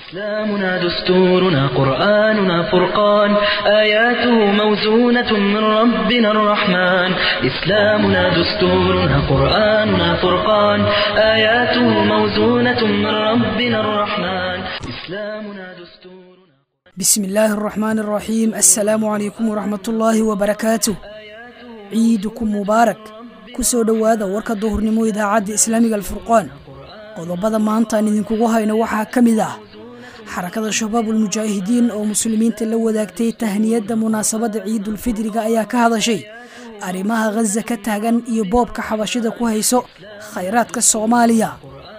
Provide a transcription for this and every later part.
إسلامنا دستورنا قرآننا فرقان آياته موزونة من ربنا الرحمن إسلامنا دستورنا قرآننا فرقان آياته موزونة من ربنا الرحمن إسلامنا دستورنا بسم الله الرحمن الرحيم السلام عليكم ورحمة الله وبركاته ciidukum mubaarak ku soo dhowaada warka duhurnimo idaacadda islaamiga alfurqaan qodobada maanta aan idinkugu hayno waxaa ka mid ah xarakada shabaabul mujaahidiin oo muslimiinta la wadaagtay tahniyadda munaasabadda ciidulfidriga ayaa ka hadashay arrimaha khaza ka taagan iyo boobka xabashida ku hayso khayraadka soomaaliya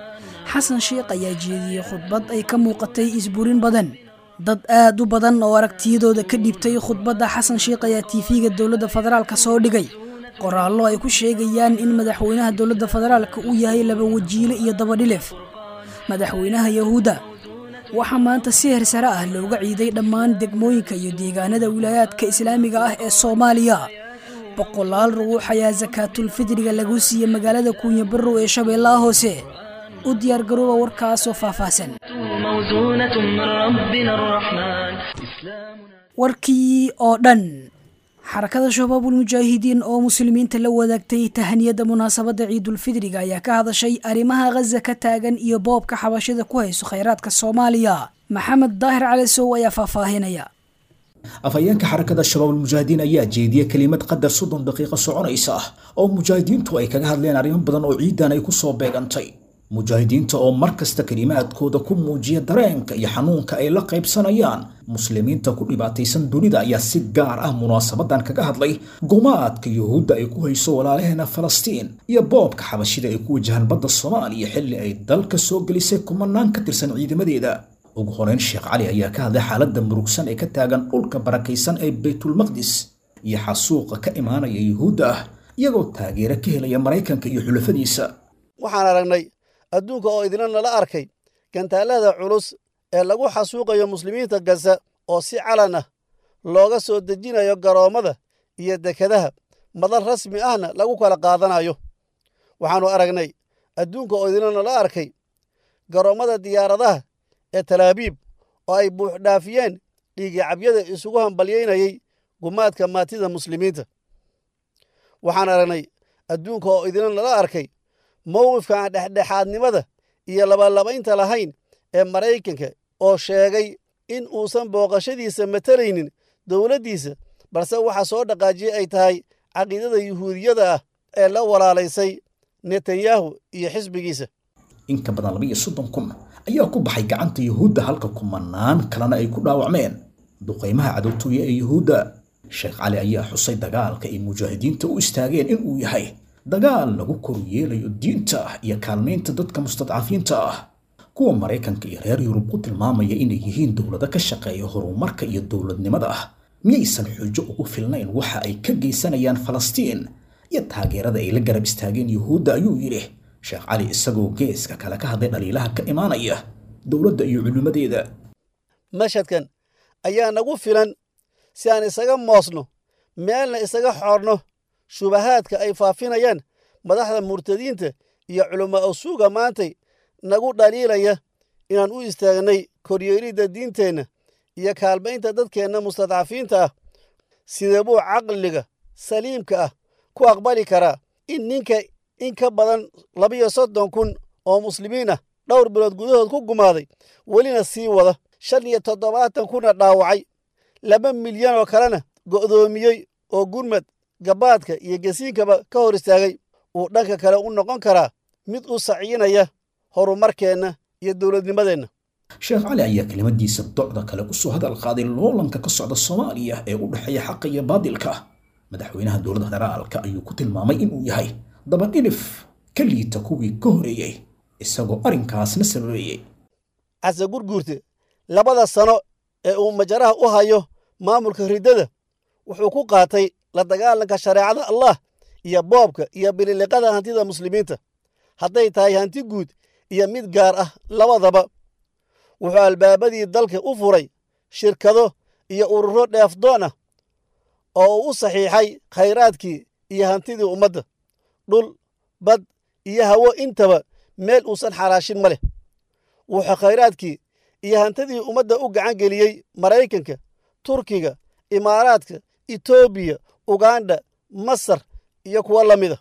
xasan sheikh ayaa jeediyey khudbad ay ka muuqatay isburin badan dad aad u badan oo aragtiyadooda ka dhibtay khudbadda xasan sheikh ayaa tiifiga dowladda federaalka soo dhigay qoraallo ay ku sheegayaan in madaxweynaha dowladda federaalka uu yahay laba wajiile iyo dabadhilif madaxweynaha yahuudda waxaa maanta si hersare ah looga ciiday dhammaan degmooyinka iyo deegaanada wilaayaadka islaamiga ah ee soomaaliya boqolaal ruux ayaa sakaatulfidriga lagu siiyey magaalada kuunya barrow ee shabeellaha hoose u diyaargarooba warkaasoo faahfaahsan موزونة من ربنا الرحمن إسلامنا warkii oo dhan xarakada shabaabul mujaahidiin oo muslimiinta la wadaagtay tahaniyadda munaasabadda ciidulfidriga ayaa ka hadashay arrimaha khaza ka taagan iyo boobka xabashida ku hayso khayraadka soomaaliya maxamed daahir cali sow ayaa faahfaahinaya afhayeenka xarakada shabaabul mujaahidiin ayaa jeediyey kelimad qadar soddon daqiiqo soconaysa ah oo mujaahidiintu ay kaga hadleen arrimo badan oo ciidan ay kusoo beegantay mujaahidiinta oo mar kasta kelimaadkooda ku muujiya dareenka iyo xanuunka ay la qaybsanayaan muslimiinta ku dhibaataysan dunida ayaa si gaar ah munaasabadan kaga hadlay gumaadka yuhuudda ay ku hayso walaalaheena falastiin iyo boobka xabashida ay ku wajahaan badda soomaaliya xilli ay dalka soo gelisay kumanaan ka tirsan ciidamadeeda ugu horeyn sheekh cali ayaa ka hadlay xaaladda murugsan ee ka taagan dhulka barakaysan ee baytulmaqdis iyo xasuuqa ka imaanaya yuhuudda ah iyagoo taageero ka helaya maraykanka iyo xulafadiisa waxaan aragnay adduunka oo idina nala arkay gantaallada culus ee lagu xasuuqayo muslimiinta gaza oo si calan ah looga soo dejinayo garoommada iyo dekadaha madal rasmi ahna lagu kala qaadanayo waxaannu aragnay adduunka oo idina nala arkay garoommada diyaaradaha ee talaabiib oo ay buuxdhaafiyeen dhiigicabyada isugu hambalyaynayay gumaadka maatida muslimiinta waxaan aragnay adduunka oo idina nala arkay mowqifka aan dhexdhexaadnimada iyo labalabaynta lahayn ee maraykanka oo sheegay in uusan booqashadiisa matalaynin dowladdiisa balse waxa soo dhaqaajiyey ay tahay caqiidada yuhuudiyada ah ee la walaalaysay netanyahu iyo xisbigiisa in ka badan labaiyo soddon kun ayaa ku baxay gacanta yuhuudda halka kumanaan kalena ay ku dhaawacmeen duqaymaha cadowtooya ee yuhuudda sheekh cali ayaa xusay dagaalka ay mujaahidiinta u istaageen in uu yahay dagaal lagu koru yeelayo diinta iyo kaalmaynta dadka mustadcafiinta ah kuwa maraykanka iyo reer yurub ku tilmaamaya inay yihiin dowlado ka shaqeeya horumarka iyo dowladnimada ah miyaysan xujo ugu filnayn waxa ay ka geysanayaan falastiin iyo taageerada ay la garab istaageen yuhuudda ayuu yidhi sheekh cali isagoo geeska kale ka hadlay dhaliilaha ka imaanaya dowladda iyo culimmadeeda mashadkan ayaa nagu filan si aan isaga moosno meelna isaga xoorno shubahaadka ay faafinayaan madaxda murtadiinta iyo culama usuuga maantay nagu dhaliilaya inaan u istaagnay koryeelidda diinteenna iyo kaalmaynta dadkeenna mustadcafiinta ah sidee buu caqliga saliimka ah ku aqbali karaa in ninka in ka badan labiyo soddon kun oo muslimiin ah dhowr bilood gudahood ku gumaaday welina sii wada shan iyo toddobaatan kuna dhaawacay laba milyan oo kalena go'doomiyey oo gurmad gabaadka iyo gesiinkaba ka hor istaagay uu dhanka kale u noqon karaa mid u saciinaya horumarkeenna iyo dowladnimadeenna sheekh cali ayaa kelimadiisa docda kale kusoo hadal qaaday loolanka ka socda soomaaliya ee u dhexeeya xaqa iyo baadilka madaxweynaha dowladda federaalka ayuu ku tilmaamay inuu yahay dabadhilif ka liita kuwii ka horeeyey isagoo arrinkaasna sababeeyey case gurguurte labada sano ee uu majaraha u hayo maamulka riddada wuxuu ku qaatay la dagaalanka shareecada allah iyo boobka iyo bililiqada hantida muslimiinta hadday tahay hanti guud iyo mid gaar ah labadaba wuxuu albaabadii dalka u furay shirkado iyo ururo dheefdoon ah oo uu u saxiixay khayraadkii iyo hantidii ummadda dhul bad iyo hawo intaba meel uusan xaraashin ma leh wuxuu khayraadkii iyo hantidii ummadda u gacan geliyey maraykanka turkiga imaaraadka etoobiya uganda masar iyo kuwo la mida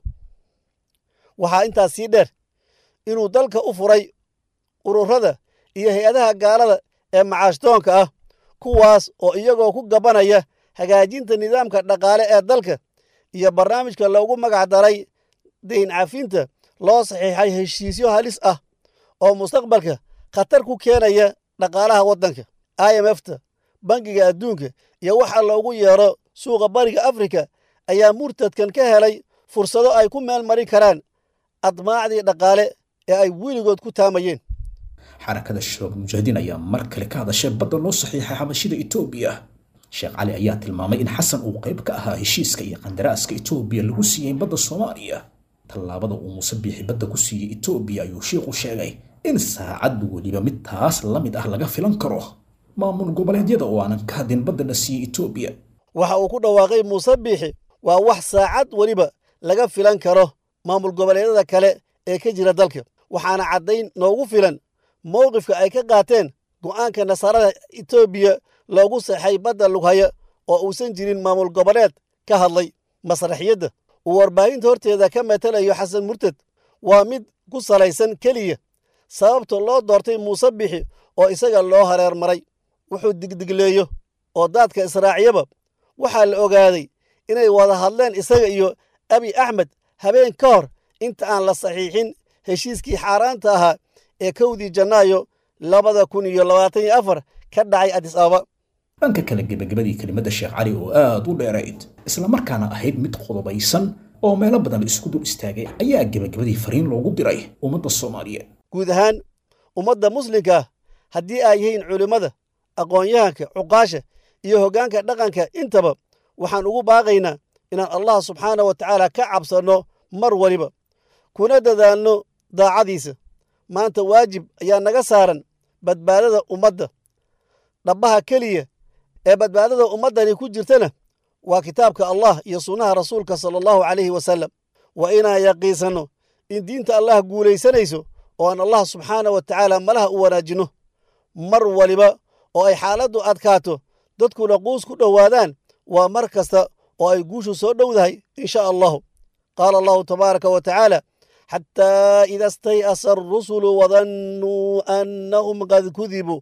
waxaa intaas sii dheer inuu dalka u furay ururada iyo hay-adaha gaalada ee macaashdoonka ah kuwaas oo iyagoo ku gabanaya hagaajinta nidaamka dhaqaale ee dalka iyo barnaamijka loogu magac daray dayn cafinta loo saxiixay heshiisyo halis ah oo mustaqbalka khatar ku keenaya dhaqaalaha waddanka i m f ta bangiga adduunka iyo waxa loogu yeero suuqa bariga afrika ayaa murtadkan ka helay fursado ay ku meel marin karaan admaacdii dhaqaale ee ay weligood ku taamayeen xarakada shabaab mujaahidiin ayaa mar kale ka hadashay badda loo saxiixay xabashida etoobiya sheekh cali ayaa tilmaamay in xasan uu qayb ka ahaa heshiiska iyo qandaraaska etoobiya lagu siiyey badda soomaaliya tallaabada uu muuse biixi badda ku siiyey etoobiya ayuu sheikhu sheegay in saacad weliba mid taas la mid ah laga filan karo maamul goboleedyada oo aanan ka hadin badda la siiyey etoobiya waxa uu ku dhawaaqay muuse biixi waa wax saacad weliba laga filan karo maamul goboleedyada kale ee ka jira dalka waxaana caddayn noogu filan mowqifka ay ka qaateen go'aanka nasaarada etoobiya loogu saxay badda lughaya oo uusan jirin maamul goboleed ka hadlay masraxiyadda uu warbaahinta horteeda ka matalayo xasan murtad waa mid ku salaysan keliya sababta loo doortay muuse bixi oo isaga loo hareer maray wuxuu digdigleeyo oo daadka israaciyaba waxaa la ogaaday inay wada hadleen isaga iyo abi axmed habeen ka hor inta aan la saxiixin heshiiskii xaaraanta ahaa ee kowdii janaayo labada kun iyo labaatan iyo afar ka dhacay adis ababa dhanka kale gebagabadii kelimadda sheekh cali oo aad u dheerayd islamarkaana ahayd mid qodobaysan oo meelo badan isku dul istaagay ayaa gebagabadii fariin loogu diray ummadda soomaaliyeed guud ahaan ummadda muslimka ah haddii ay yihiin culimmada aqoon-yahanka cuqaasha iyo hoggaanka dhaqanka intaba waxaan ugu baaqaynaa inaan allah subxaana wa tacaala ka cabsanno mar waliba kuna dadaalno daacadiisa maanta waajib ayaa naga saaran badbaadada ummadda dhabbaha keliya ee badbaadada ummaddani ku jirtana waa kitaabka allah iyo sunnaha rasuulka sala allahu calayhi wasallam waa inaan yaqiisanno in diinta allah guulaysanayso oo aan allah subxaana wa tacaala malaha u wanaajinno mar waliba oo ay xaaladdu adkaato dadkuna quus ku dhowaadaan waa mar kasta oo ay guushu soo dhowdahay in sha allahu qaala allahu tabaaraka wa tacaala xataa ida stay'asa arusulu wadannuu annahum qad kudibuu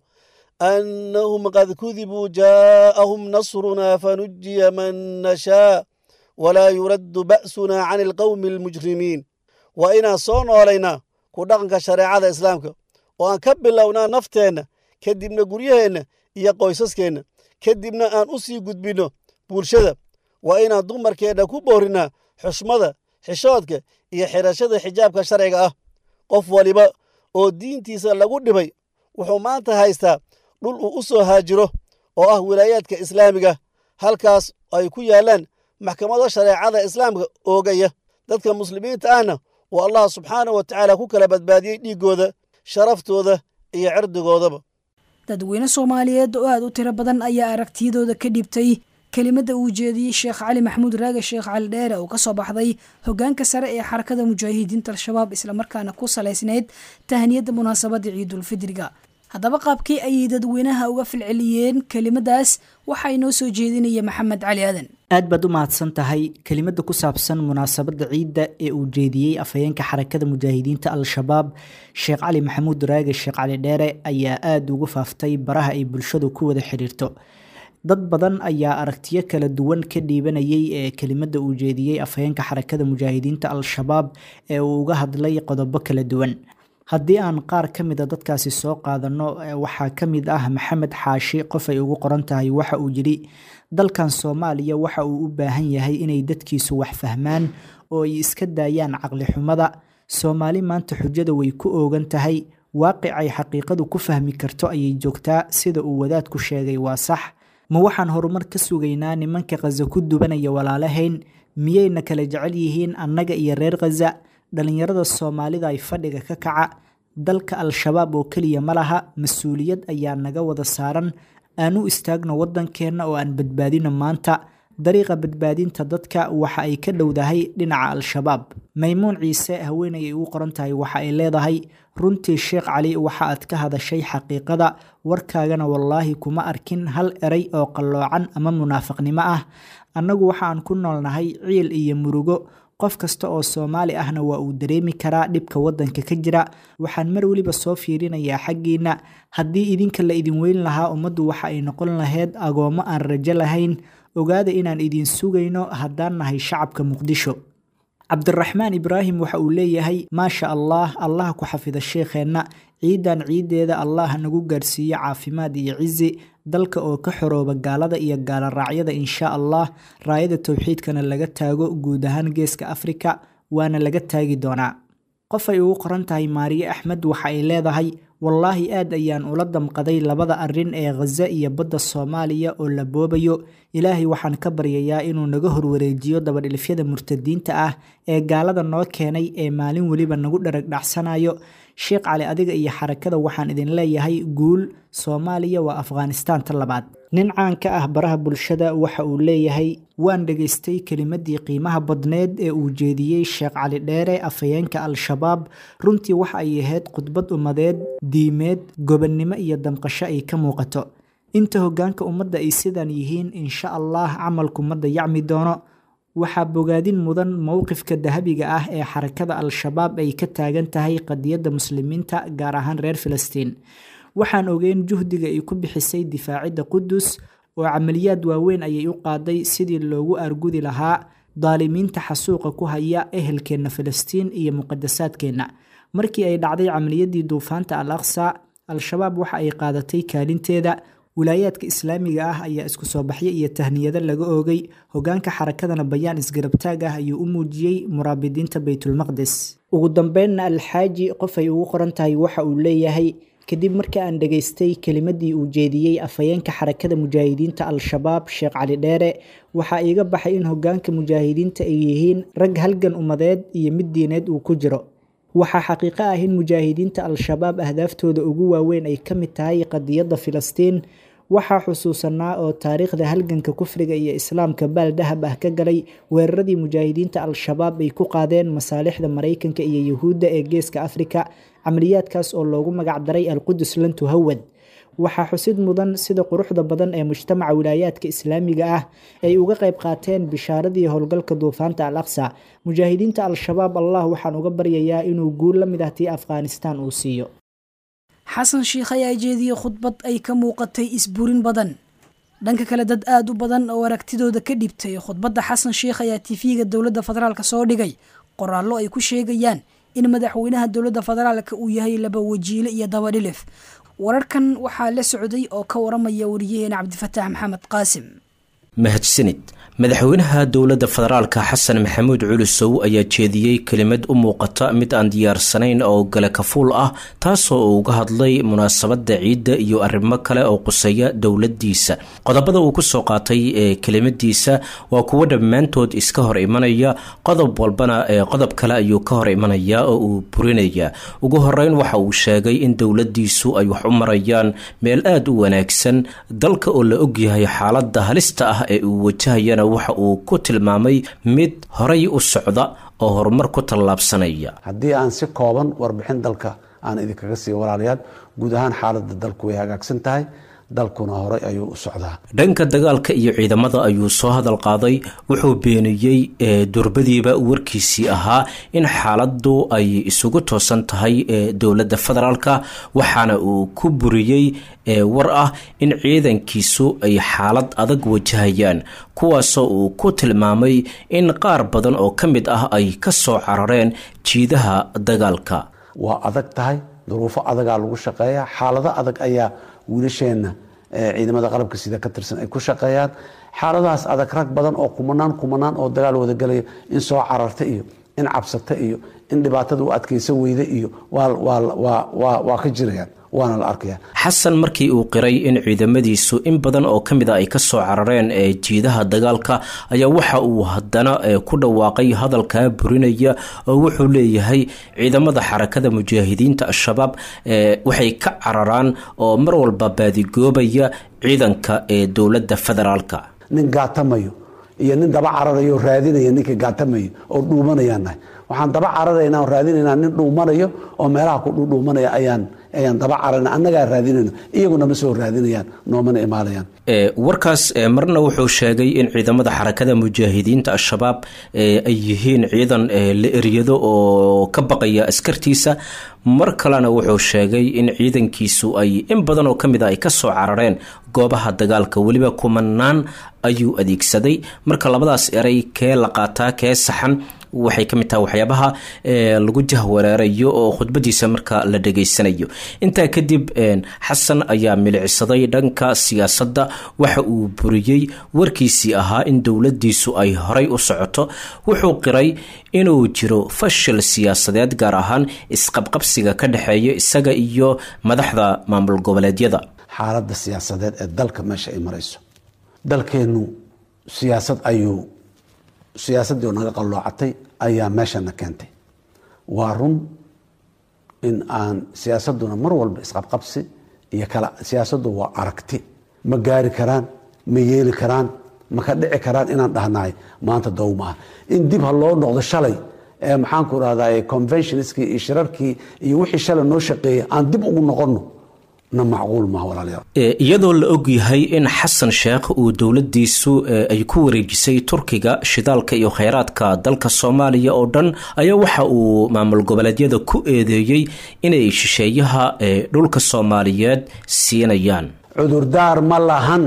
annahum qad kudibuu jaa'ahum nasrunaa fanujiya man nashaa walaa yuraddu ba'sunaa can alqawmi almujrimiin waa inaan soo noolaynaa ku dhaqanka shareecada islaamka oo aan ka bilownaa nafteenna kadibna guryaheenna iyo qoysaskeenna kadibna aan u sii gudbinno bulshada waa inaan dumarkeenna ku boorinnaa xushmada xishoodka iyo xidhashada xijaabka sharciga ah qof waliba oo diintiisa lagu dhibay wuxuu maanta haystaa dhul uu u soo haajiro oo ah wilaayaadka islaamiga halkaas ay ku yaallaan maxkamado shareecada islaamka oogaya dadka muslimiinta ahna oo allah subxaana wa tacaala ku kala badbaadiyey dhiiggooda sharaftooda iyo cirdigoodaba dadweyne soomaaliyeed oo aad u tiro badan ayaa aragtiyadooda ka dhibtay kelimadda uu jeediyey sheekh cali maxamuud raage sheekh cali dheere oo ka soo baxday hoggaanka sare ee xarakada mujaahidiinta al-shabaab islamarkaana ku salaysnayd tahaniyadda munaasabadda ciidulfidriga haddaba qaabkii ayay dadweynaha uga filceliyeen kelimadaas waxaa inoo soo jeedinaya maxamed cali aadan aad baad u mahadsan tahay kelimada ku saabsan munaasabadda ciidda ee uu jeediyey afhayeenka xarakada mujaahidiinta al-shabaab sheekh cali maxamuud raage sheekh cali dheere ayaa aada ugu faaftay baraha ay bulshadu ku wada xidhiirto dad badan ayaa aragtiyo kala duwan ka dhiibanayay ee kelimada uu jeediyey afhayeenka xarakada mujaahidiinta al-shabaab ee uu uga hadlay qodobo kala duwan haddii aan qaar ka mida dadkaasi soo qaadano waxaa ka mid ah maxamed xaashi qof ay ugu qoran tahay waxa uu yidhi dalkan soomaaliya waxa uu u baahan yahay inay dadkiisu wax fahmaan oo ay iska daayaan caqli xumada soomaali maanta xujada way ku oogan tahay waaqicay xaqiiqadu ku fahmi karto ayay joogtaa sida uu wadaadku sheegay waa sax ma waxaan horumar ka sugaynaa nimanka khaza ku dubanaya walaalahayn miyayna kala jecel yihiin annaga iyo reer khaza dhallinyarada soomaalida ay fadhiga ka kaca dalka al-shabaab oo keliya ma laha mas-uuliyad ayaa naga wada saaran aan u istaagno waddankeenna oo aan badbaadino maanta dariiqa badbaadinta dadka waxa ay ka dhowdahay dhinaca al-shabaab maymuun ciise haweenay ay ugu qoran tahay waxa ay leedahay runtii sheekh cali waxa aad ka hadashay xaqiiqada warkaagana wallaahi kuma arkin hal eray oo qalloocan ama munaafaqnimo ah annagu waxa aan ku noolnahay ciil iyo murugo qof kasta oo soomaali ahna waa uu dareemi karaa dhibka waddanka ka jira waxaan mar weliba soo fiirinayaa xaggiinna haddii idinka la idin weyn lahaa ummaddu waxa ay noqon lahayd agoommo aan rajo lahayn ogaada inaan idin sugayno haddaan nahay shacabka muqdisho cabdiraxmaan ibraahim waxa uu leeyahay maasha allah allah ku xafida sheekheenna ciidan ciiddeeda allah nagu gaarsiiyo caafimaad iyo cizi dalka oo ka xorooba gaalada iyo gaaloraacyada insha allah raayada towxiidkana laga taago guud ahaan geeska afrika waana laga taagi doonaa qof ay ugu qoran tahay maariye axmed waxa ay leedahay wallaahi aad ayaan ula damqaday labada arrin ee khaza iyo badda soomaaliya oo la boobayo ilaahay waxaan ka baryayaa inuu naga horwareejiyo dabadhilifyada murtadiinta ah ee gaalada noo keenay ee maalin weliba nagu dharag dhacsanayo sheekh cali adiga iyo xarakada waxaan idin leeyahay guul soomaaliya waa afghanistaanta labaad nin caan ka ah baraha bulshada waxa uu leeyahay waan dhegaystay kelimadii qiimaha badneed ee uu jeediyey sheekh cali dheere afhayeenka al-shabaab runtii waxa ay ahayd khudbad ummadeed diimeed gobonnimo iyo damqasho ay ka muuqato inta hoggaanka ummadda ay sidan yihiin insha allah camalku ma dayacmi doono waxaa bogaadin mudan mowqifka dahabiga ah ee xarakada al-shabaab ay ka taagan tahay qadiyadda muslimiinta gaar ahaan reer filistiin waxaan ogeyn juhdiga ay ku bixisay difaacidda qudus oo camaliyaad waaweyn ayay u qaaday sidii loogu argudi lahaa daalimiinta xasuuqa ku haya ehelkeenna filistiin iyo muqadasaadkeenna markii ay dhacday camaliyadii duufaanta al aqsa al-shabaab waxa ay qaadatay kaalinteeda wilaayaadka islaamiga ah ayaa isku soo baxyo iyo tahniyado laga oogay hogaanka xarakadana bayaan isgarabtaag ah ayuu u muujiyey muraabidiinta baytulmaqdes ugu dambeynna alxaaji qof ay ugu qoran tahay waxa uu leeyahay kadib markii aan dhegaystay kelimadii uu jeediyey afhayeenka xarakada mujaahidiinta al-shabaab sheekh cali dheere waxaa iiga baxay in hogaanka mujaahidiinta ay yihiin rag halgan ummadeed iyo mid diineed uu ku jiro waxaa xaqiiqo ah in mujaahidiinta al-shabaab ahdaaftooda ugu waaweyn ay ka mid tahay qadiyadda filistiin waxaa xusuusanaa oo taariikhda halganka kufriga iyo islaamka baal dahab ah ka galay weeraradii mujaahidiinta al-shabaab ay ku qaadeen masaalixda maraykanka iyo yuhuudda ee geeska afrika camaliyaadkaas oo loogu magac daray alqudus lan tuhawad waxaa xusid mudan sida quruxda badan ee mujtamaca wilaayaadka islaamiga ah ay uga qayb qaateen bishaaradii howlgalka duufaanta al aqsa mujaahidiinta al-shabaab allah waxaan uga baryayaa inuu guul la mid ah tii afghanistan uu siiyo xasan sheikh ayaa jeediyey khudbad ay ka muuqatay isburin badan dhanka kale dad aada u badan oo aragtidooda ka dhibtay khudbadda xasan sheikh ayaa tifiga dowladda federaalk soo dhigay qoraallo ay ku sheegayaan in madaxweynaha dowladda federaalka uu yahay laba wajiile iyo dabadhilif wararkan waxaa la socday oo ka waramaya wariyaheena cabdifataax maxamed qaasim mahadsanid madaxweynaha dowladda federaalka xasan maxamuud culusow ayaa jeediyey kelimad u muuqata mid aan diyaarsanayn oo gale kafuul ah taasoo uu uga hadlay munaasabadda ciidda iyo arrimo kale oo quseeya dowladdiisa qodobada uu kusoo qaatay ee kelimadiisa waa kuwo dhammaantood iska hor imanaya qodob walbana ee qodob kale ayuu ka hor imanaya oo uu burinaya ugu horeyn waxa uu sheegay in dowladdiisu ay wax u marayaan meel aada u wanaagsan dalka oo la ogyahay xaaladda halista ah ee uu wajahayana waxa uu ku tilmaamay mid horay u socda oo horumar ku tallaabsanaya haddii aan si kooban warbixin dalka aan idinkaga siiyo walaalayaal guud ahaan xaaladda dalku way hagaagsan tahay dalkuna horay ayuu u socdaa dhanka dagaalka iyo ciidamada ayuu soo hadal qaaday wuxuu beeniyey durbadiiba warkiisii ahaa in xaaladdu ay isugu toosan tahay dowladda federaalka waxaana uu ku buriyey war ah in ciidankiisu ay xaalad adag wajahayaan kuwaasoo uu ku tilmaamay in qaar badan oo ka mid ah ay ka soo carareen jiidaha dagaalka waa adag tahay duruufo adagaa lagu shaqeeya xaalado adag ayaa wiilasheenna ciidamada qalabka sida ka tirsan ay ku shaqeeyaan xaaladahaas adag rag badan oo kumanaan kumanaan oo dagaal wada galaya in soo cararta iyo in cabsata iyo in dhibaatada u adkaysan weyda iyo waa ka jirayaan waana la arkaya xasan markii uu qiray in ciidamadiisu in badan oo ka mid a ay ka soo carareen ee jiidaha dagaalka ayaa waxa uu haddana ku dhawaaqay hadalkaa burinaya oo wuxuu leeyahay ciidamada xarakada mujaahidiinta al-shabaab waxay ka cararaan oo mar walba baadigoobaya ciidanka ee dowladda federaalka nin gaatamayo iyo nin daba cararayo raadinaya ninka gaatamayo oo dhuumanayaan nahay waxaan daba cararaynaa oo raadinaynaa nin dhuumanayo oo meelaha ku dhuudhuumanaya ayaan ayaan daba cararayna annagaa raadinayno iyaguna ma soo raadinayaan noomana imaanayaan warkaas marna wuxuu sheegay in ciidamada xarakada mujaahidiinta al-shabaab ay yihiin ciidan la eryado oo ka baqaya askartiisa mar kalena wuxuu sheegay in ciidankiisu ay in badan oo ka mid a ay kasoo carareen goobaha dagaalka weliba kumanaan ayuu adeegsaday marka labadaas eray kee la qaataa kee saxan waxay ka mid tahay waxyaabaha lagu jahwareerayo oo khudbadiisa marka la dhegaysanayo intaa kadib xasan ayaa milicsaday dhanka siyaasadda waxa uu buriyey warkiisii ahaa in dowladiisu ay horay u socoto wuxuu qiray inuu jiro fashil siyaasadeed gaar ahaan isqabqabsiga ka dhexeeya isaga iyo madaxda maamul goboleedyada xaaladda siyaasadeed ee dalka meesha ay marayso dalkeennu siyaasad ayuu siyaasaddii oo naga qalloocatay ayaa meeshana keentay waa run in aan siyaasadduna mar walba isqabqabsi iyo kala siyaasaddu waa aragti ma gaari karaan ma yeeli karaan ma ka dhici karaan inaan dhahnahay maanta dow ma ah in dib ha loo noqdo shalay ee maxaanku rahdaa conventionskii iyo shirarkii iyo wixii shalay noo shaqeeyay aan dib ugu noqonno iyadoo la og yahay in xasan sheekh uu dowladiisu ay ku wareejisay turkiga shidaalka iyo kheyraadka dalka soomaaliya oo dhan ayaa waxa uu maamul goboleedyada ku eedeeyey inay shisheeyaha dhulka soomaaliyeed siinayaan cudurdaar ma lahan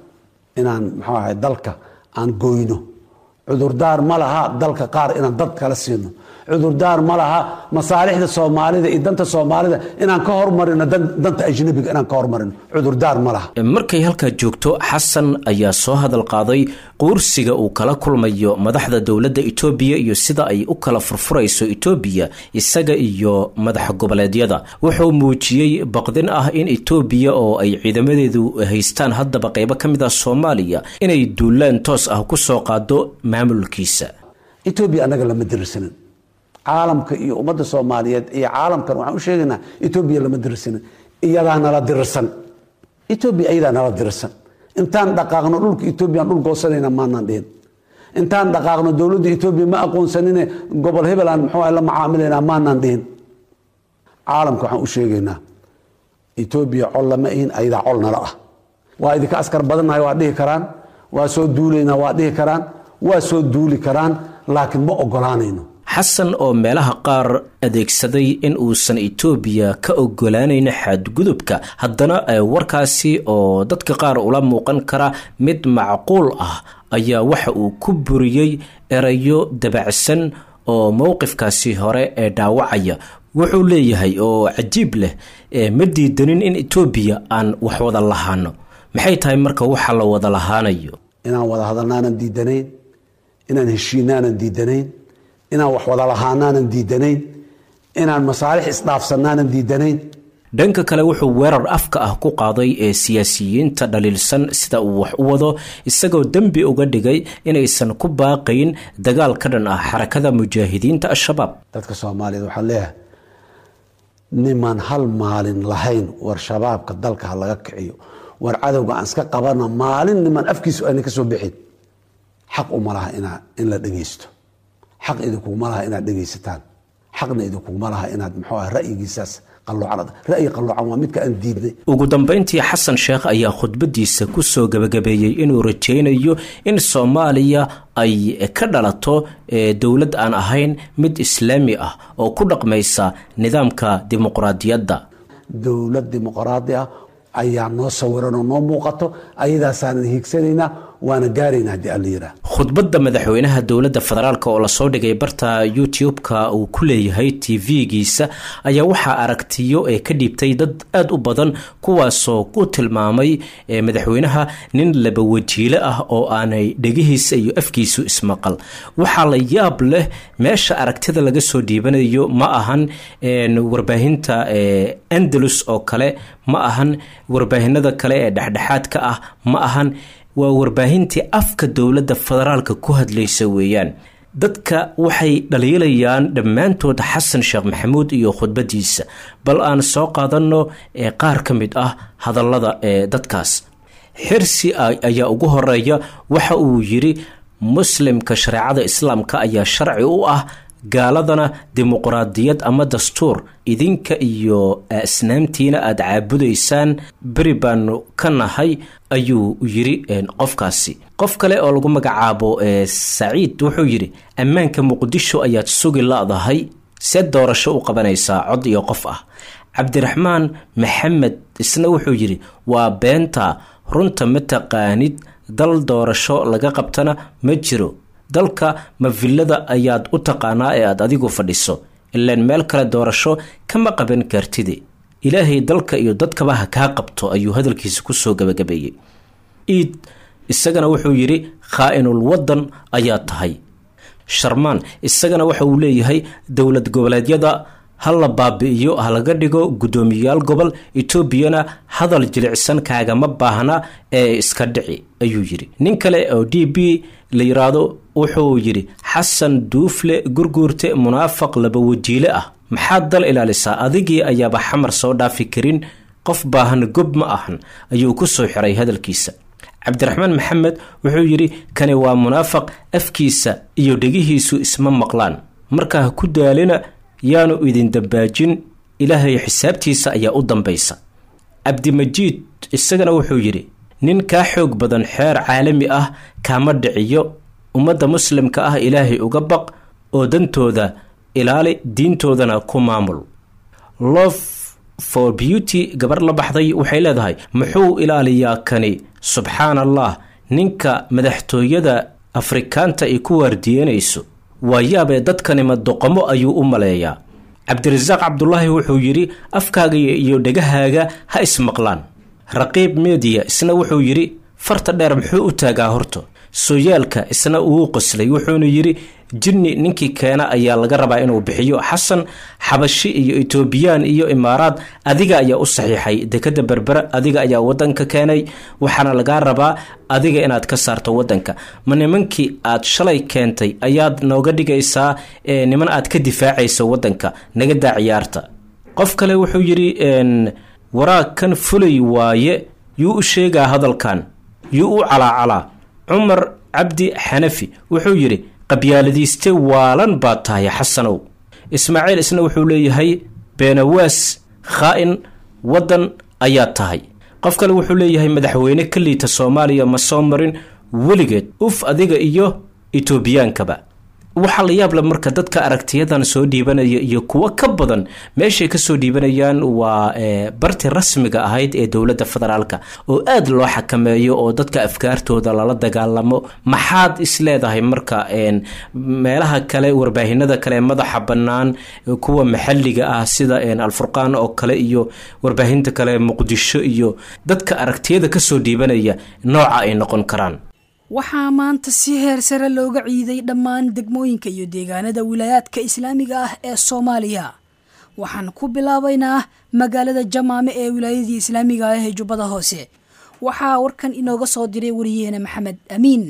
inaan muxuu ahay dalka aan goyno cudurdaar ma laha dalka qaar inaan dad kala siino cudurdaar ma laha masaalixda soomaalida iyo danta soomaalida inaan ka hormarino danta ajnabiga inaan ka hormarino cudurdaar ma laha markay halkaa joogto xasan ayaa soo hadal qaaday quursiga uu kala kulmayo madaxda dowladda etoobiya iyo sida ay u kala furfurayso etoobiya isaga iyo madaxa goboleedyada wuxuu muujiyey baqdin ah in etoobiya oo ay ciidamadeedu haystaan haddaba qeybo ka mid ah soomaaliya inay duulaan toos ah kusoo qaado maamulkiisa etoobiya annaga lama dirsanin caalamka iyo ummadda soomaaliyeed iyo caalamkan waxaan u sheegaynaa etoobiya lama dirsanin iyadaa nala dirsan etoobiya iyadaa nala dirsan intaan dhaqaaqno dhulka etoobiya dhul goosanayna maanaan dhihin intaan dhaqaaqno dowladda etoobiya ma aqoonsanine gobol hebel aan muxuu la macaamilaynaa maanaan dhihin caalamka waxaan u sheegaynaa etoobiya col lama ihin ayadaa col nala ah waa idinka askar badannahay waa dhihi karaan waa soo duulaynaa waa dhihi karaan waa soo duuli karaan laakiin ma ogolaanayno xasan oo meelaha qaar adeegsaday in uusan etoobiya ka ogolaanayn xadgudubka haddana warkaasi oo dadka qaar ula muuqan kara mid macquul ah ayaa waxa uu ku buriyey erayo dabacsan oo mowqifkaasi hore ee dhaawacaya wuxuu leeyahay oo cajiib leh ma diidanin in etoobiya aan wax wada lahaano maxay tahay marka waxa la wada lahaanayo inaan wada hadalnaanan diidanayn inaan heshiinaanan diidanayn inaan wax wada lahaanaanan diidanayn inaan masaalix isdhaafsanaanan diidanayn dhanka kale wuxuu weerar afka ah ku qaaday ee siyaasiyiinta dhaliilsan sida uu wax u wado isagoo dembi uga dhigay inaysan ku baaqayn dagaal ka dhan ah xarakada mujaahidiinta al-shabaab dadka soomaaliyeed waxaan leeyahay niman hal maalin lahayn war shabaabka dalka ha laga kiciyo war cadowga aan iska qabana maalin niman afkiisu ayna ka soo bixin xaq uma laha in la dhegeysto xaq idinkuguma laha inaad dhegaysataan xaqna idinkuguma laha inaad muxuu ah ra'yigiisaas qaloocan ra'yi qaloocan waa midka aan diidnay ugu dambeyntii xasan sheekh ayaa khudbadiisa kusoo gabagabeeyey inuu rajaynayo in soomaaliya ay ka dhalato dowlad aan ahayn mid islaami ah oo ku dhaqmaysa nidaamka dimuqraadiyadda dowlad dimuqraadi ah ayaa noo sawiran oo noo muuqato ayadaasaanan hiigsanaynaa waana gaaraynaa haddii alla yiraa khudbadda madaxweynaha dowladda federaalk oo lasoo dhigay barta youtube-ka uu ku leeyahay t v-giisa ayaa waxaa aragtiyo ee ka dhiibtay dad aada u badan kuwaasoo ku tilmaamay madaxweynaha nin laba wajiile ah oo aanay dhegihiisa iyo afkiisu ismaqal waxaa la yaab leh meesha aragtida laga soo dhiibanayo ma ahan warbaahinta andalus oo kale ma ahan warbaahinada kale ee dhexdhexaadka ah ma ahan waa warbaahintii afka dowladda federaalka ku hadlaysa weeyaan dadka waxay dhaliilayaan dhammaantood xasan sheekh maxamuud iyo khudbadiisa bal aan soo qaadanno qaar ka mid ah hadallada ee dadkaas xirsi ayaa ugu horeeya waxa uu yidhi muslimka shareecada islaamka ayaa sharci u ah gaaladana dimuqraadiyad ama dastuur idinka iyo asnaamtiina aada caabudaysaan beri baanu ka nahay ayuu yiri qofkaasi qof kale oo lagu magacaabo saciid wuxuu yidhi ammaanka muqdisho ayaad sugi la-dahay see doorasho u qabanaysaa cod iyo qof ah cabdiraxmaan maxamed isna wuxuu yidhi waa beenta runta ma taqaanid dal doorasho laga qabtana ma jiro dalka ma villada ayaad u taqaanaa ee aad adigu fadhiso ilaan meel kale doorasho kama qaban kartide ilaahay dalka iyo dadkaba ha kaa qabto ayuu hadalkiisa kusoo gabagabeeyey iid isagana wuxuu yidhi khaa-inul waddan ayaa tahay sharmaan isagana waxa uu leeyahay dowlad goboleedyada ha la baabi'iyo ha laga dhigo guddoomiyayaal gobol etoobiyana hadal jilicsan kaagama baahna ee iska dhici ayuu yidhi nin kale oo d b la yiraahdo wuxuu yidhi xasan duufle gurguurte munaafaq laba wajiile ah maxaad dal ilaalisaa adigii ayaaba xamar soo dhaafi karin qof baahan gob ma ahan ayuu ku soo xiray hadalkiisa cabdiraxmaan maxamed wuxuu yidhi kani waa munaafaq afkiisa iyo dhegihiisu isma maqlaan markaa ha ku daalina yaanu idin dambaajin ilaahay xisaabtiisa ayaa u dambaysa cabdimajiid isagana wuxuu yidhi nin kaa xoog badan xeer caalami ah kaama dhiciyo ummadda muslimka ah ilaahay uga baq oo dantooda ilaali diintoodana ku maamul love for beauty gabar la baxday waxay leedahay muxuu ilaaliyaa kani subxaan allah ninka madaxtooyada afrikaanta ay ku waardiyenayso waa yaabee dadkanima doqomo ayuu u maleeyaa cabdirasaaq cabdulaahi wuxuu yidhi afkaaga iyo dhegahaaga ha ismaqlaan raqiib mediya isna wuxuu yidhi farta dheer muxuu u taagaa horto sooyaalka isna uu qoslay wuxuuna yidhi jinni ninkii keena ayaa laga rabaa inuu bixiyo xasan xabashi iyo etoobiyaan iyo imaaraad adiga ayaa u saxiixay dekada berbera adiga ayaa wadanka keenay waxaana lagaa rabaa adiga inaad ka saarto wadanka ma nimankii aad shalay keentay ayaad nooga dhigaysaa niman aad ka difaacayso wadanka naga daa ciyaarta qof kale wuxuu yidhi waraag kan fulay waaye yuu u sheegaa hadalkan yuu u calaacalaa cumar cabdi xanafi wuxuu yidhi qabyaaladiiste waalan baad tahay xasanow ismaaciil isna wuxuu leeyahay beenawaas khaa-in waddan ayaad tahay qof kale wuxuu leeyahay madaxweyne ka liita soomaaliya ma soo marin weligeed uf adiga iyo etoobiyaankaba waxaa la yaable marka dadka aragtiyadan soo dhiibanaya iyo kuwo ka badan meeshay kasoo dhiibanayaan waa barti rasmiga ahayd ee dowladda federaalka oo aada loo xakameeyo oo dadka afkaartooda lala dagaalamo maxaad isleedahay marka meelaha kale warbaahinada kale madaxa bannaan kuwa maxalliga ah sida alfurqaan oo kale iyo warbaahinta kale muqdisho iyo dadka aragtiyada kasoo dhiibanaya nooca ay noqon karaan waxaa maanta si heer sare looga ciiday dhammaan degmooyinka iyo deegaanada wilaayaadka islaamiga ah ee soomaaliya waxaan ku bilaabaynaa magaalada jamaame ee wilaayadii islaamiga ah ee jubbada hoose waxaa warkan inooga soo diray wariyeene maxamed amiin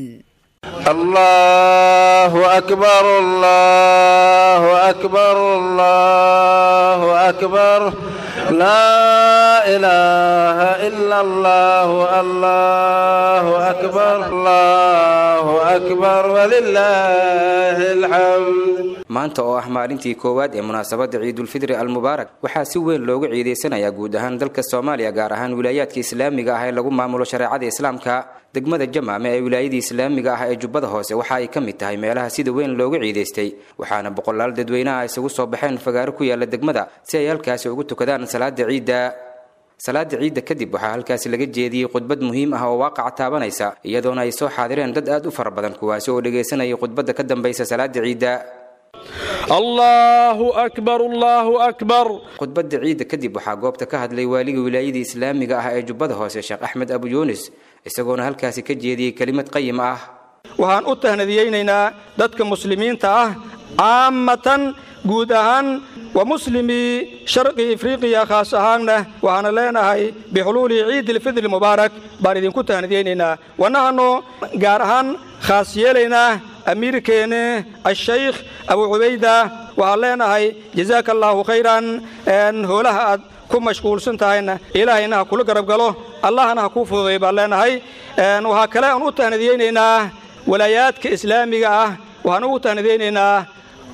allahu akbar allahu akbar allahu akbar laa ilaaha ila allah allahu akbar allahu akbar walilaahi alxamd maanta oo ah maalintii koowaad ee munaasabadda ciidulfidri almubaarak waxaa si weyn looga ciidaysanayaa guud ahaan dalka soomaaliya gaar ahaan wilaayaadka islaamiga ah ee lagu maamulo shareecada islaamka degmada jamaame ee wilaayadii islaamiga ah ee jubbada hoose waxa ay ka mid tahay meelaha sida weyn looga ciidaystay waxaana boqolaal dadweynaha isugu soo baxeen fagaaro ku yaala degmada si ay halkaasi ugu tukadaan salaada ciidda salaada ciidda kadib waxaa halkaasi laga jeediyey khudbad muhiim ah oo waaqaca taabanaysa iyadoona ay soo xaadireen dad aad u fara badan kuwaasi oo dhegaysanayay khudbadda ka dambaysa salaada ciidda allahu akbar allahu akbar khudbadda ciidda kadib waxaa goobta ka hadlay waaliga wilaayadii islaamiga ah ee jubbada hoose sheekh axmed abu yuunis isagoona halkaasi ka jeediyey kelimad qayim ah waxaan u tahnadiyeynaynaa dadka muslimiinta ah caamatan guud ahaan wa muslimii sharqi ifriqiya khaas ahaanna waxaana leenahay bixuluuli ciidilfidri mubaarak baan idinku tahnadiyeynaynaa wanahano gaar ahaan khaas yeelaynaa amiirkeenne ashaykh abu cubayda waxaan leenahay jazaaka allaahu khayran hoolaha aad ku mashquulsan tahayna ilaahayna ha kula garab galo allahna ha kuu fududay baan leenahay waxaa kale aan u tahnadiyeynaynaa walaayaadka islaamiga ah waxaan ugu tahnadiyeynaynaa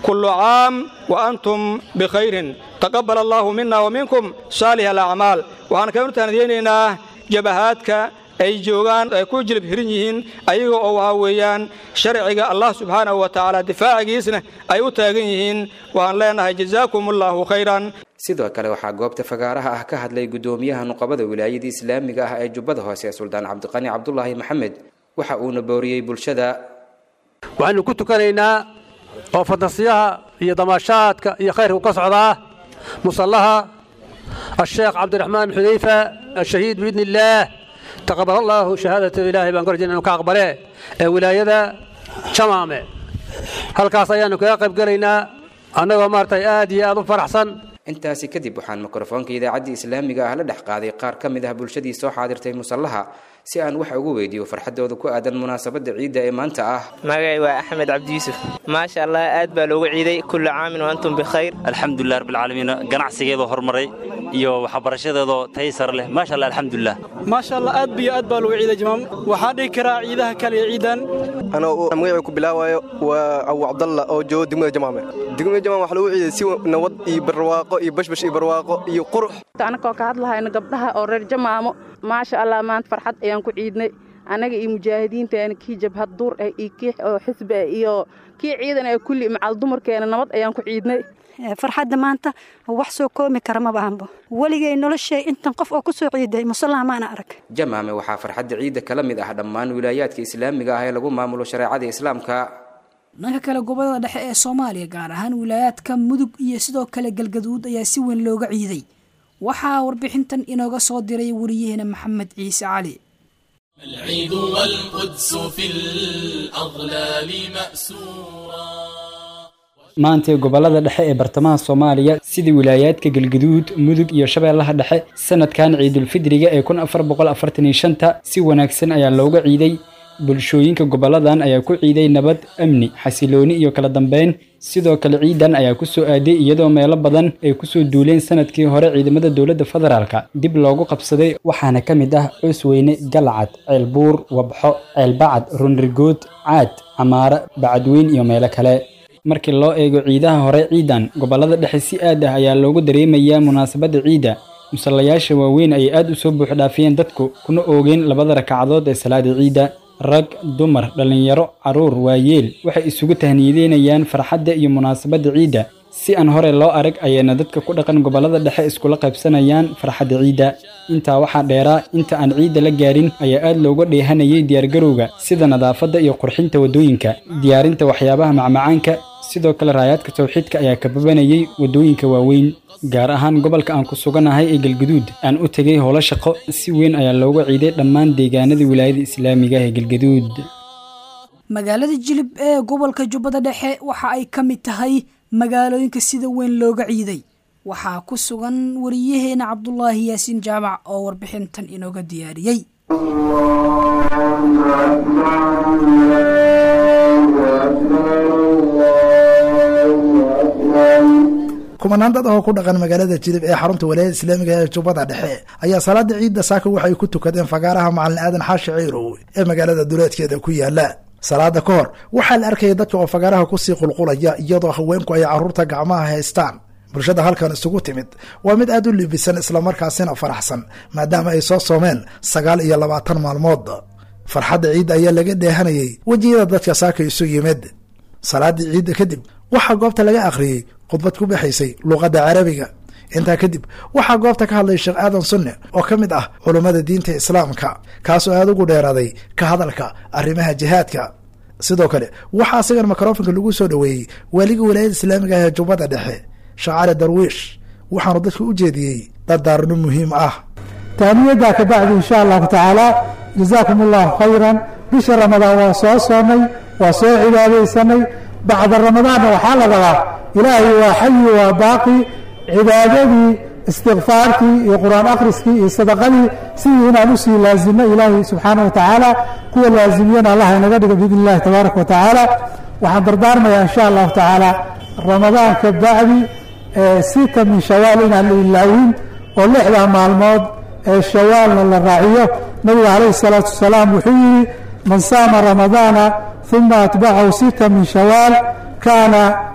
kullu caam wa antum bikhayrin taqabbal allaahu mina wa minkum saalih alacmaal waxaan kaanu tahnadiyeynaynaa jabahaadka ay joogaan ay ku jilib hirin yihiin ayaga oo waxaa weeyaan sharciga allah subxaanahu wa tacaala difaacigiisna ay u taagan yihiin waxaan leenahay jazaakum allaahu khayran sidoo kale waxaa goobta fagaaraha ah ka hadlay guddoomiyaha nuqabada wilaayada islaamiga ah ee jubbada hoose suldaan cabdiqani cabdulaahi maxamed waxa uuna booriyey bulshada waxaynu ku tukanaynaa oo fantasiyaha iyo damaashaadka iyo khayrka ka socdaa musallaha asheekh cabdiraxmaan xudayfa ashahiid biidni illaah taqabal allaahu shahaadata ilaahay baan korjin inu ka aqbale ee wilaayada jamaame halkaas ayaannu kaga qayb gelaynaa annagoo maaragtay aad iyo aad u faraxsan intaasi kadib waxaan mikrofoonka idaacadda islaamiga ah la dhex qaaday qaar ka mid ah bulshadii soo xaadirtay musallaha si aan wax ugu weydiiyo farxaddooda ku aadan munaasabadda ciidda ee maanta ah magacay waa axmed cabdi yuusuf maasha allah aad baa loogu ciiday kullu caamin wa antum bikhayr alxamdulilah rabbilcaalamiin ganacsigeedoo horumaray iyo waxbarashadeedoo tayi sare leh maasha allah alxamdulilah maasha allah aad biyo aad baa loogu ciiday jamaam waxaa dhihi karaa ciidaha kale iyo ciidan anoo magacii ku bilaawayo waa abu cabdalla oo joogo degmada jamaame degmada jamaame waxaa lagu ciiday si nabad iyo barwaaqo iyo bashbash iyo barwaaqo iyo qurux anakoo ka hadlahayna gabdhaha oo reer jamaamo maasha allah maanta farxad ayaan ku ciidnay annaga iyo mujaahidiinteena kii jabhad duur ah iyo kii oo xisbi ah iyo kii ciidan ah kulli macal dumarkeena nabad ayaan ku ciidnay farxadda maanta wax soo koomi kara maba aanbo weligay noloshay intan qof oo ku soo ciiday musallaha maana arag jamaame waxaa farxadda ciidda kala mid ah dhammaan wilaayaadka islaamiga ah ee lagu maamulo shareecada islaamka dhanka kale gobolada dhexe ee soomaaliya gaar ahaan wilaayaadka mudug iyo sidoo kale galgaduud ayaa si weyn looga ciiday waxaa warbixintan inooga soo diray wariyaheena maxamed ciise cali العيد والقدس في الأظلال مأسورا maantay gobolada dhexe ee bartamaha soomaaliya sida wilaayaadka galgaduud mudug iyo shabeellaha dhexe sanadkan ciidulfidriga ee kun afar boqol afartan iyo shanta si wanaagsan ayaa looga ciiday bulshooyinka goboladan ayaa ku ciiday nabad amni xasilooni iyo kala dambeyn sidoo kale ciidan ayaa ku soo aaday iyadoo meelo badan ay kusoo duuleen sanadkii hore ciidamada dowladda federaalka dib loogu qabsaday waxaana ka mid ah coosweyne galcad ceelbuur wabxo ceelbacad runrigood caad camaare bacadweyn iyo meelo kale markii loo eego ciidaha hore ciidan gobolada dhexe si aad ah ayaa loogu dareemayaa munaasabadda ciidda musallayaasha waaweyn ayay aad u soo buuxdhaafiyeen dadku kuna oogeen labada rakacadood ee salaada ciidda rag dumar dhallinyaro carruur waayeel waxay isugu tahniyadeynayaan farxadda iyo munaasabadda ciidda si aan hore loo arag ayayna dadka ku dhaqan gobolada dhexe iskula qaybsanayaan farxadda ciidda intaa waxaa dheeraa inta aan ciidda la gaarin ayaa aad looga dheehanayay diyaargarowga sida nadaafadda iyo qurxinta waddooyinka diyaarinta waxyaabaha macmacaanka sidoo kale raayaadka tawxiidka ayaa kababanayay waddooyinka waaweyn gaar ahaan gobolka aan ku suganahay ee galgaduud aan u tegay howlo shaqo si weyn ayaa looga ciiday dhammaan deegaanada wilaayada islaamiga ee galgaduud magaalada jilib ee gobolka jubbada dhexe waxa ay ka mid tahay magaalooyinka sida weyn looga ciiday waxaa ku sugan wariyaheena cabdulaahi yaasiin jaamac oo warbixintan inooga diyaariyey kumanaan dad oo ku dhaqan magaalada jilib ee xarunta walaayada islaamiga ee jubbada dhexe ayaa salaada ciidda saaka waxay ku tukadeen fagaaraha macalin aadan xaashi ciirow ee magaalada duleedkeeda ku yaala salaada ka hor waxaa la arkayay dadka oo fagaaraha kusii qulqulaya iyadoo haweenku ay carruurta gacmaha haystaan bulshada halkan isugu timid waa mid aad u libisan islamarkaasina faraxsan maadaama ay soo soomeen sagaal iyo labaatan maalmood farxadda ciidda ayaa laga dheehanayay wejiyada dadka saaka isu yimid salaadii ciidda kadib waxaa goobta laga akhriyey khudbad ku baxaysay luuqadda carabiga intaa kadib waxaa goobta ka hadlay sheekh aadan sunne oo ka mid ah culummada diinta islaamka kaasoo aada ugu dheeraaday ka hadalka arrimaha jihaadka sidoo kale waxaa asigan mikrofonka lagu soo dhoweeyey waaliga walaayada islaamiga ah ee jubbada dhexe shacari darwiish waxaanu dadka u jeediyey dardaarno muhiim ah taaniyaddaa ka bacdi insha allahu tacaala jazaakum allahu khayran bisha ramadaan waa soo soomay waa soo cibaadaysanay bacda ramadaanna waxaa la rabaa ilaahay waa xayi waa baaqi cibaadadii istikfaartii iyo qur-aan akhriskii iyo sadaqadii sidii inaan usii laazimo ilaahay subxaana wa tacaala kuwa laazimiyana allah inaga dhigo biidn illahi tabaaraka wa tacaala waxaan dardaarmayaa insha allahu tacaala ramadaan ka bacdi sita min shawaal inaan la ilaawin oo lixdaa maalmood ee shawaalna la raaciyo nabiga calayhi salaatu wasalaam wuxuu yidhi man saama ramadaana uma atbacahu sita min shawaal kaana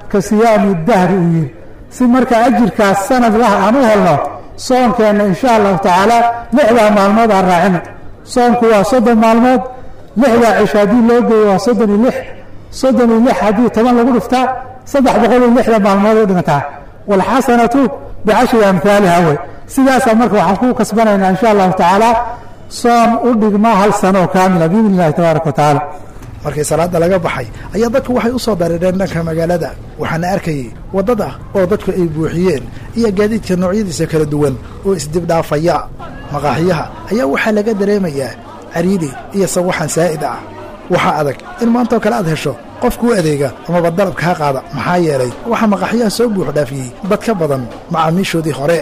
ka siyaami dahri uu yidhi si marka ajirkaas sanad lah aan u helno soonkeenna insha allahu tacaala lixdaa maalmood aan raacino soonku waa soddon maalmood lixdaa cisho haddii loo geeyo waa soddon iyo lix soddon iyo lix haddii toban lagu dhiftaa saddex boqol iyo lixda maalmood u dhigantaa waalxasanatu bicashri amhaaliha wey sidaasaa marka waxaan ku kasbanaynaa insha allahu tacaala soon u dhigma hal sano oo kaamila biidni illahi tabaaraka wa tacaala markii salaada laga baxay ayaa dadku waxay u soo dareereen dhanka magaalada waxaana arkayay waddada oo dadku ay buuxiyeen iyo gaadiidka noocyadiisa kala duwan oo isdibdhaafaya maqaaxiyaha ayaa waxaa laga dareemayaa cariidi iyo sawaxan saa'id ah waxaa adag in maantoo kale aad hesho qofkuu adeega amaba dalab kaa qaada maxaa yeelay waxaa maqaaxiyaha soo buux dhaafiyey dad ka badan macaamiishoodii hore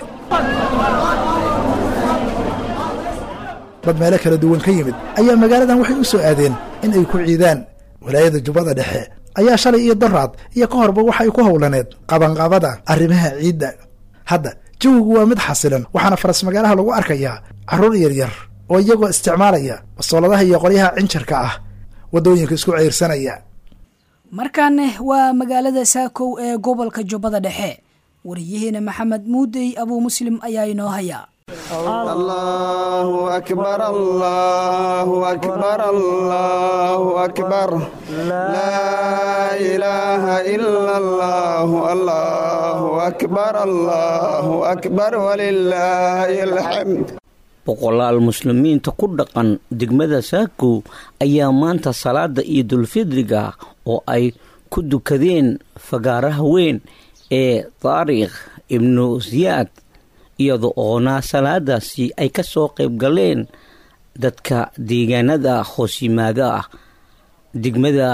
dad meelo kala duwan ka yimid ayaa magaaladan waxay u soo aadeen in ay ku ciidaan walaayada jubbada dhexe ayaa shalay iyo daraad iyo ka horba waxa ay ku howlaneed qabanqabada arrimaha ciidda hadda jawigu waa mid xasilan waxaana faras magaalaha lagu arkayaa carruur yaryar oo iyagoo isticmaalaya bastooladaha iyo qoryaha cinjarka ah waddooyinka isku ceyrsanaya markaane waa magaalada saakow ee gobolka jubbada dhexe wariyaheena maxamed muudey abuu muslim ayaa inoo haya الله أكبر الله أكبر الله أكبر لا إله إلا الله الله أكبر الله أكبر ولله الحمد boqolaal muslimiinta ku dhaqan degmada saako ayaa maanta salaada ciidulfidriga oo ay ku dukadeen fagaaraha weyn ee taariikh ibnu siyaad iyada oona salaadaasi ay ka soo qayb galeen dadka deegaanada hoos yimaada ah degmada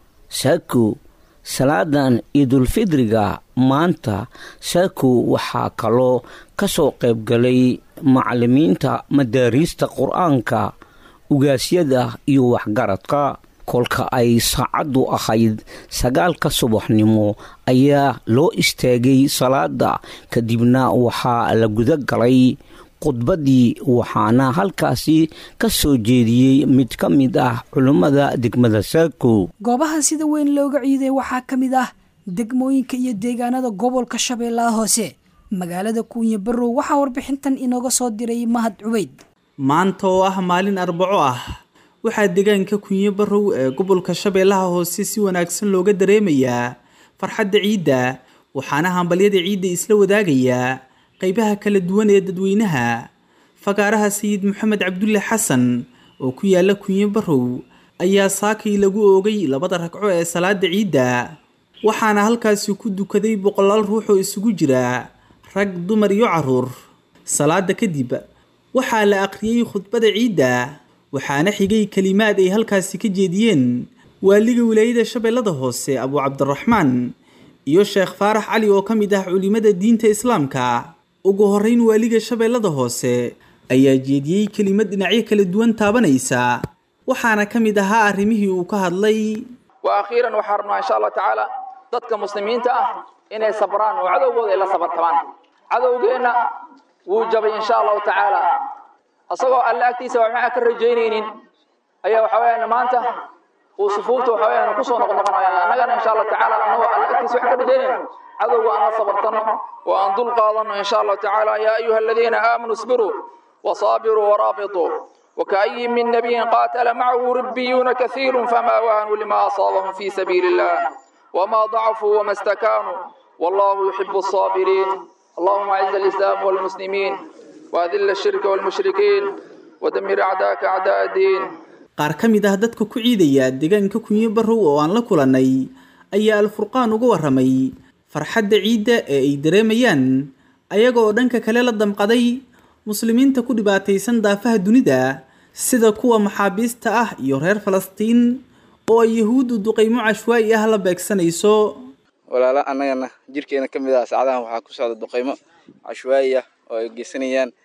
saako salaadan ciidulfidriga maanta saako waxaa kaloo ka soo qayb galay macalimiinta madaariista qur-aanka ugaasyada iyo waxgaradka kolka ay saacaddu ahayd sagaalka subaxnimo ayaa loo istaagay salaada kadibna waxaa la guda galay khudbaddii waxaana halkaasi ka soo jeediyey mid ka mid ah culummada degmada saako goobaha sida weyn looga ciiday waxaa ka mid ah degmooyinka iyo deegaanada gobolka shabeellaha hoose magaalada kuunya barrow waxaa warbixintan inooga soo diray mahad cubeyd maanta oo ah maalin arbaco ah waxaa deegaanka kunyo barrow ee gobolka shabeellaha hoose si wanaagsan looga dareemayaa farxadda ciidda waxaana hambalyada ciidda isla wadaagayaa qeybaha kala duwan ee dadweynaha fagaaraha sayid maxamed cabdulle xasan oo ku yaala kunyo barrow ayaa saakay lagu oogay labada ragco ee salaada ciidda waxaana halkaasi ku dukaday boqolaal ruux oo isugu jira rag dumar iyo caruur salaada kadib waxaa la aqriyey khudbada ciidda waxaana xigay kelimaad ay halkaasi ka jeediyeen waaliga wilaayada shabeellada hoose abuu cabdiraxmaan iyo sheekh faarax cali oo ka mid ah culimada diinta islaamka ugu horreyn waaliga shabeellada hoose ayaa jeediyey kelimad dhinacyo kala duwan taabanaysa waxaana ka mid ahaa arrimihii uu ka hadlay wa akhiiran waxaa rabnaa insha allah tacaala dadka muslimiinta ah inay sabraan oo cadowgooda ay la sabartabaan cadowgeenna wuu jabay insha allahu tacaala asagoo alle agtiisa wax maxaa ka rajaynaynin ayaa waxa weeyaan maanta uu sufuufta waxa weeyaan kusoo noqnoqonaya annagana insha allah tacaala annagoo alle agtiisa wax ka rajaynayno cadowga aan la sabartano oo aan dul qaadano insha allahu tacaala yaa ayuha aladiina aamanuu isbiruu wasaabiruu waraabituu وكأي من نبي قاتل معه ربيون كثير فما وهنوا لما أصابهم في سبيل الله وما ضعفوا وما استكانوا والله يحب الصابرين اللهم أعز الإسلام والمسلمين وأذل الشرك والمشركين ودمر أعداءك أعداء الدين qaar ka mid ah dadka ku ciidaya deegaanka kunyo barrow oo aan la kulannay ayaa alfurqaan uga warramay farxadda ciidda ee ay dareemayaan ayaga oo dhanka kale la damqaday muslimiinta ku dhibaataysan daafaha dunida sida kuwa maxaabiista ah iyo reer falastiin oo ay yahuuddu duqaymo cashwaa'i ah la beegsanayso walaala annagana jirkeena ka mid ah saacadahan waxaa ku socda duqaymo cashwaa'i ah oo ay geysanayaan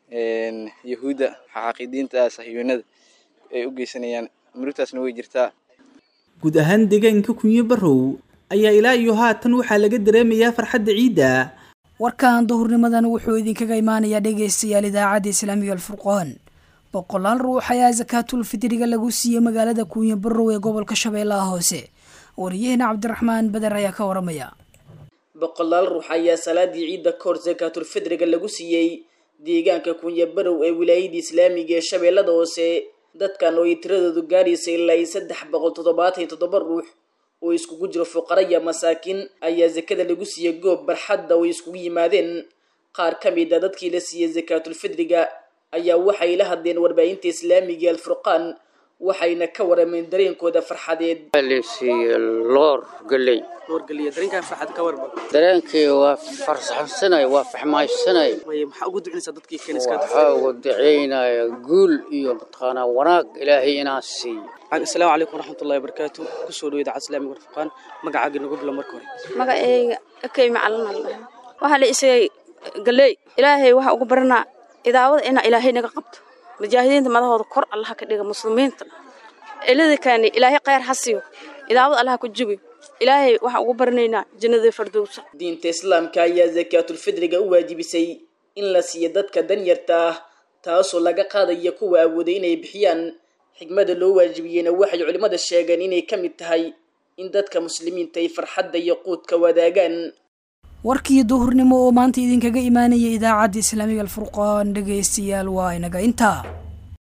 yahuudda xaqiidiinta sahyuunada ay u geysanayaan murugtaasna way jirtaa guud ahaan deegaanka kunyo barrow ayaa ilaa iyo haatan waxaa laga dareemayaa farxadda ciidda warkan duhurnimadan wuxuu idinkaga imaanayaa dhegaystayaal idaacadda islaamiga alfurqoon boqolaal ruux ayaa sakaatul fidriga lagu siiyey magaalada kuunya barrow ee gobolka shabeellaha hoose wariyaheena cabdiraxmaan beder ayaa ka waramaya boqolaal ruux ayaa salaadii ciidda kahor sakaatulfidriga lagu siiyey deegaanka kunya barow ee wilaayadii islaamiga ee shabeellada hoose dadkan oo ay tiradoodu gaaraysa ilaa iyo saddex boqol toddobaatan iyo toddoba ruux oo iskugu jiro fuqara iyo masaakiin ayaa sakada lagu siiyey goob barxadda oo ay iskugu yimaadeen qaar ka mid a dadkii la siiyey sakaatulfidriga ayaa waxay la hadleen warbaahinta islaamiga ee alfurqaan waxayna ka warameen dareenkooda farxadeed lasiiye loor galey dareenkan farxad ka warba dareenkii waa farsaxsanay waa faxmaaysanay maxaa ugu ducinaysaa dadkii waxaa ugu ducaynaya guul iyo mataqaanaa wanaag ilaahay inaan siiyo asalaamu calaykum waraxmatullahi wabarakaatu kusoo dhawo idaacad islaamiga warfaqaan magacaaga nagu bilo marka hore magacayga akay macalin allah waxaa la isagay galey ilaahay waxaa ugu baranaa idaawada inaa ilaahay naga qabto mujaahidiinta madahooda kor allaha ka dhiga muslimiinta ciladakaani ilaahay khayr ha siiyo idaawada allaha ku jubi ilaahay waxaan ugu baranaynaa jannada fardowsa diinta islaamka ayaa sakaatulfidriga u waajibisay in la siiyo dadka danyarta ah taasoo laga qaadaya kuwa awooday inay bixiyaan xigmada loo waajibiyeyna waxay culimmada sheegeen inay ka mid tahay in dadka muslimiinta ay farxadda iyo quudka wadaagaan warkii duhurnimo oo maanta idinkaga imaanaya idaacadda islaamiga alfurqaan dhegaystayaal waa inaga intaa